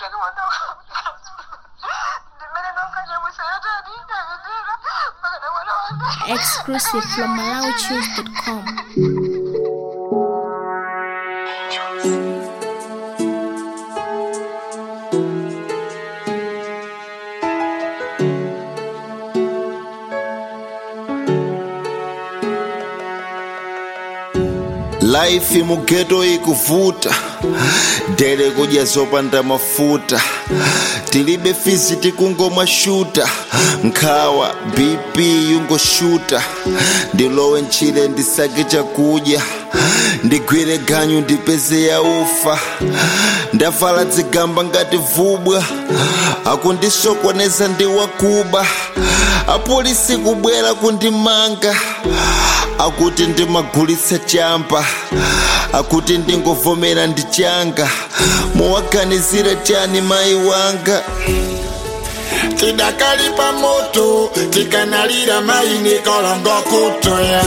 ndinenge mwana ndimene nonkanyamusayatani ndakendera pakana mwana wanga Exclusive from MalawiChoose.com. Life mugeto ikuvuta dere kudya zopanda mafuta tilibe fizi tikungomwa shuta nkhawa bp yungoshuta ndilowe ntchire ndisake chakudya ndigwire ganyu ndipeze ya ufa ndavala dzigamba ngati vubwa akundisokoneza ndi wakuba apolisi kubwera kundimanga akuti ndimagulitsa champa akuti ndingovomera ndi changa muwaganizira chani mayi wanga tidakalipa moto tikanalira maini kalanga kutoya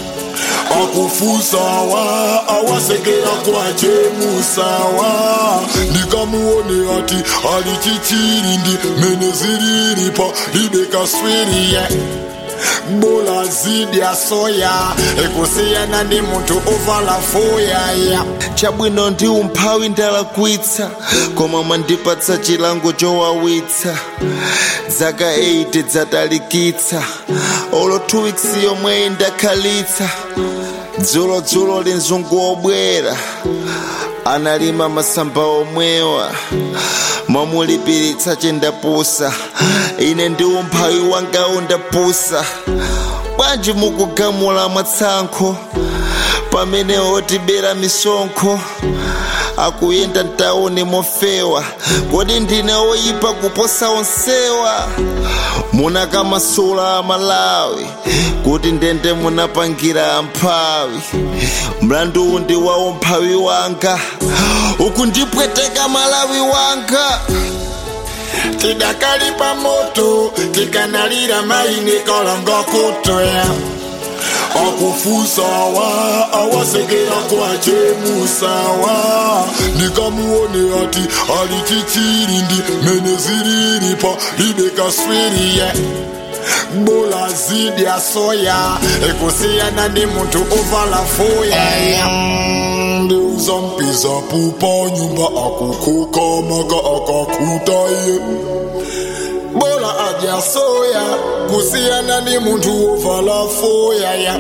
akufusawa awasekera kwachemusawa ndikamuone ati ali chichirindi mene ziriripa idekaswiriye bola zidi ya soya ekusiyana ndi munthu ovala foyaya chabwino ndi umphawi ndalakwitsa koma mwandipatsa chilango chowawitsa zaka 8 dzatalikitsa olo 2 weeks yomweyi ndakhalitsa dzulodzulo linzungu obwera analima masamba omwewa mwamulipiritsa chendapusa ine ndi umphawi wanga undapusa bwanji mukugamula mwatsankho pamene otibera misonkho akuyenda mtauni mofewa kodi ndine oyipa kuposa onsewa munakamasula amalawi kuti ndende munapangira amphawi mlandu ndi wa umphawi wanga uku ndipweteka malawi wanga tidakalipa moto tikanalira maini kalanga kutoya akufusawa awasekera kwachemusawa ndikamuone ati ali chichirindi mene ziriripa idekaswiriye bola zidi ya soya ekusiyana ndi munthu ovala foyaya ndiuza mpiza pupa nyumba akukukamaka akakutaye bola adya soya kusiyana ndi munthu ovala foyaya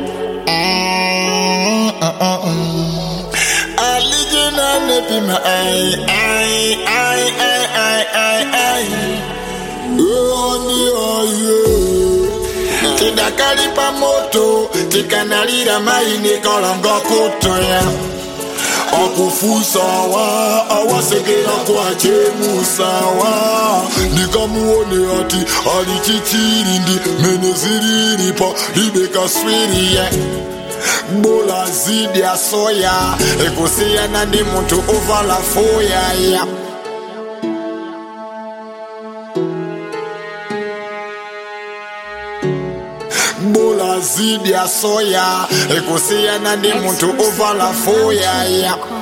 alijinane pima ai ai ai ai ai ai ai Oni aye tidakalipa moto tikanalira maini kalanga kutoya akufusawa awasekera kwachemusawa ndikamuone ati ali chichirindi mene ziriripa idekaswiriye bola zidi ya soya ekusiyana ndi munthu ovala foyaya bola zidi ya soya ekusiyana ndi munthu ovala foyaya